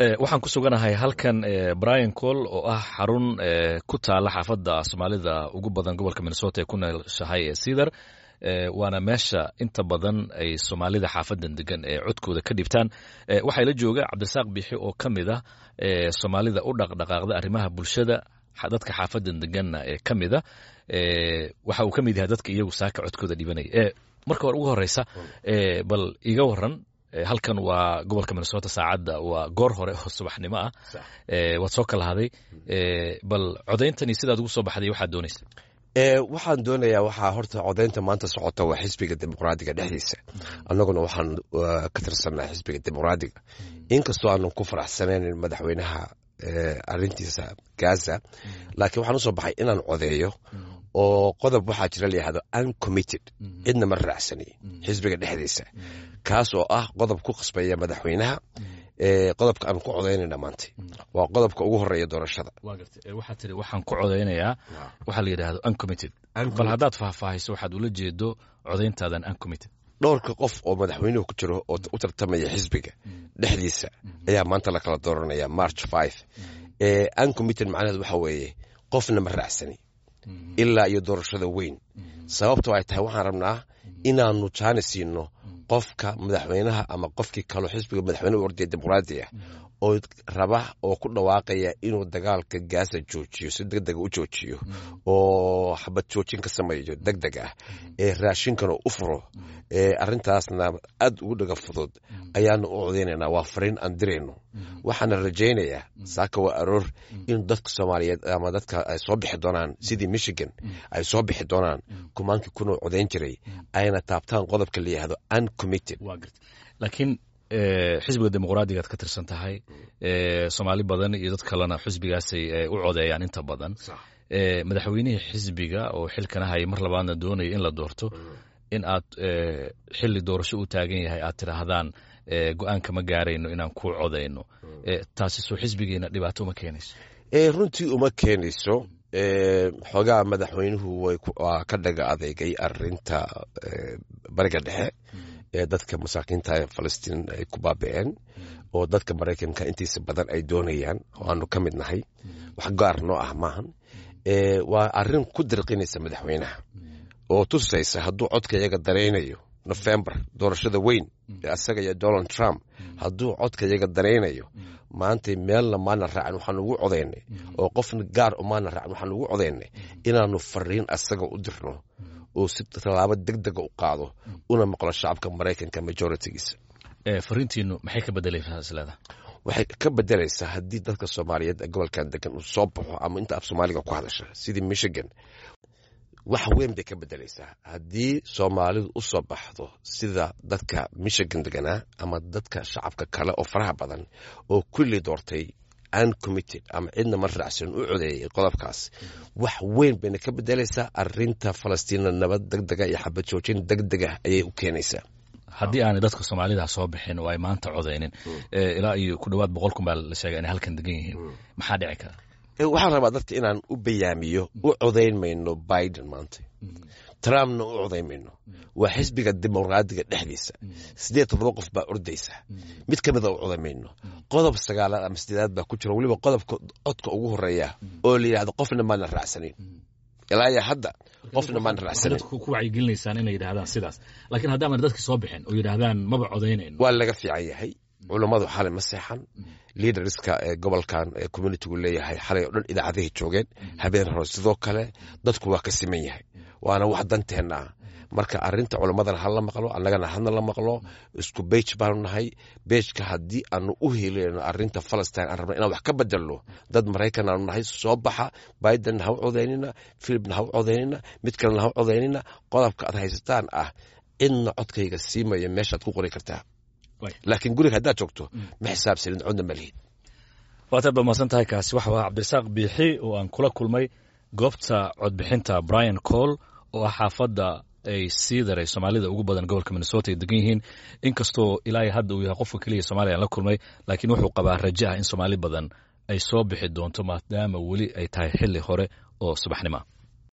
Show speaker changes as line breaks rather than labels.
waxaan ku suganahay halkan brian col oo ah xarun ku taala xaafadda soomaalida ugu badan gobolka minnesota ee ku nooshahay ee cedar waana meesha inta badan ay soomaalida xaafadan degan ee codkooda ka dhibtaan waxaa la jooga cabdirasaaq bixi oo ka mid ah soomaalida u dhaqdhaqaaqda arrimaha bulshada dadka xaafadan deganna ee ka mida waxa uu ka mid yahay dadka iyagu saaka codkooda dhibanaya marka hore ugu horeysa bal iga waran halkan waa gobolka minnesota saacadda waa goor hore oo subaxnimo ah waad soo kala haday bal codayntani sidaad ugu soo baxday waxaad doonaysa
waxaan doonayaa waxaa horta codaynta maanta socota waa xisbiga dimuqraadiga dhexdiisa annaguna waxaan ka tirsannaha xisbiga dimuqraadiga inkastoo aanan ku faraxsanaynin madaxweynaha arintiisa gaza laakiin waxaan usoo baxay inaan codeeyo oo qodob waxaa jira layihahdo uncommitted cidna ma raacsani xisbiga dhexdiisa kaas oo ah qodob ku qasbaya madaxweynaha qodobka aan ku codaynayna maanta waa qodobka ugu horeeya doorashada
waxaa tiri waxaan ku codaynayaa waxaa la yidhahdo uncommitted bal haddaad faahfaahayso waxaad ula jeedo codayntaadan uncommitted
dhowrka qof oo madaxweynuhu ku jiro oo u tartamaya xisbiga dhexdiisa ayaa maanta la kala dooranaya march five uncommitted macnaheed waxa weeye qofna ma raacsani ilaa iyo doorashada weyn sababtoo ay tahay waxaan rabnaa inaanu jaani siino qofka madaxweynaha ama qofkii kaloo xisbiga madaxweyne u ordaya dimuqraadiga oo raba oo ku dhawaaqaya inuu dagaalka gaasa joojiyo si deg dega u joojiyo oo xabad joojin ka sameeyo deg deg ah ee raashinkana u furo arintaasna aad ugu dhaga fudud ayaanu u codeynaynaa waa fariin aan dirayno waxaana rajaynayaa saaka waa aroor in dadka soomaaliyeed ama dadka ay soo bixi doonaan sidii michigan ay soo bixi doonaan kumaankii kunoo codayn jiray ayna taabtaan qodobka la yihahdo uncommitted
laakiin xisbiga dimuqraadigaad ka tirsan tahay soomaali badan iyo dad kalena xisbigaasay u codeeyaan inta badan madaxweynihii xisbiga oo xilkana haya mar labaadna doonaya in la doorto in aad xili doorasho u taagan yahay aad tidhaahdaan go-aanka ma gaarayno inaan ku codayno taasi soo xisbigeena dhibaato uma keenayso
runtii uma keenayso xoogaa madaxweynuhu waa ka dhaga adeegay arinta bariga dhexe ee dadka masaakiinta ee falastiin ay ku baabi'een oo dadka maraykanka intiisa badan ay doonayaan oo aanu ka mid nahay wax gaar noo ah maahan waa arin ku dirqinaysa madaxweynaha oo tusaysa hadduu codka iyaga daraynayo nofembar doorashada weyn ee asaga iyo donald trump hadduu codka iyaga daraynayo maanta meelna maana raacin waxaan ugu codaynay oo qofna gaar umaana raacin waxaan ugu codaynay inaanu fariin asaga u dirno oo si tallaabo deg dega u qaado una maqlo shacabka maraykanka majoritigiisa
fariintiinu maxay ka bedelaysaa isleeda
waxay ka bedelaysaa haddii dadka soomaaliyeed ee gobolkan degan uu soo baxo ama inta af soomaaliga ku hadasha sidii michigan wax weyn bay ka bedelaysaa haddii soomaalidu u soo baxdo sida dadka michigan deganaa ama dadka shacabka kale oo faraha badan oo kulli doortay uncommitted ama cidna ma raacsan u codeeyay qodobkaas wax weyn bayna ka bedelaysaa arinta falastiina nabad deg dega iyo xabad joojin deg dega ayay u keenaysaa
haddii aanay dadka soomaalida soo bixin oo ay maanta codaynin ilaa iyo ku dhowaad boqol kun baa la sheegay inay halkan degan yihiin maxaa dhici kara
waxaan rabaa dadka inaan u bayaamiyo u codayn mayno biden maanta trumpna u codayn mayno waa xisbiga dimuqraadiga dhexdiisa siddeed toddoba qof baa ordaysa mid ka mida u codayn mayno qodob sagaalaad ama sideedaad baa ku jira weliba qodobka codka ugu horeeya oo la yidhahdo qofna maana raacsanin ilaa iyo hadda qofna maana raacsanin
ku wacyigelinaysaan inay yidhahdaan sidaas laakiin haddaaman dadki soo bixin oo yidhaahdaan maba codaynayno
waa laga fiican yahay culammadu xalay ma seexan liaderska ee gobolkan ee communitigu leeyahay xalay oo dhan idaacadahay joogeen habeen hore sidoo kale dadku waa ka siman yahay waana wax danteenna ah marka arinta culammadana ha la maqlo annagana hadna la maqlo isku beij baanu nahay beejka haddii aanu u helino arinta falastin aan rabna inaan wax ka bedelno dad maraykan aanu nahay soo baxa bidenna ha u codaynina philipna ha u codaynina mid kalena ha u codaynina qodobka aad haysataan ah cidna codkayga siimaya meeshaad ku qori kartaa laakiin guriga haddaad joogto ma xisaabsanin codna ma lihid
waataad ba mahadsan tahay kaasi waxa waa cabdirasaaq biixi oo aan kula kulmay goobta codbixinta brian cole oo ah xaafadda ay sii daray soomaalida ugu badan gobolka minnesota ay degan yihiin inkastoo ilaa hadda uu yahay qofka keliya soomaliya aan la kulmay laakiin wuxuu qabaa raje ah in soomaali badan ay soo bixi doonto maadaama weli ay tahay xili hore oo subaxnimo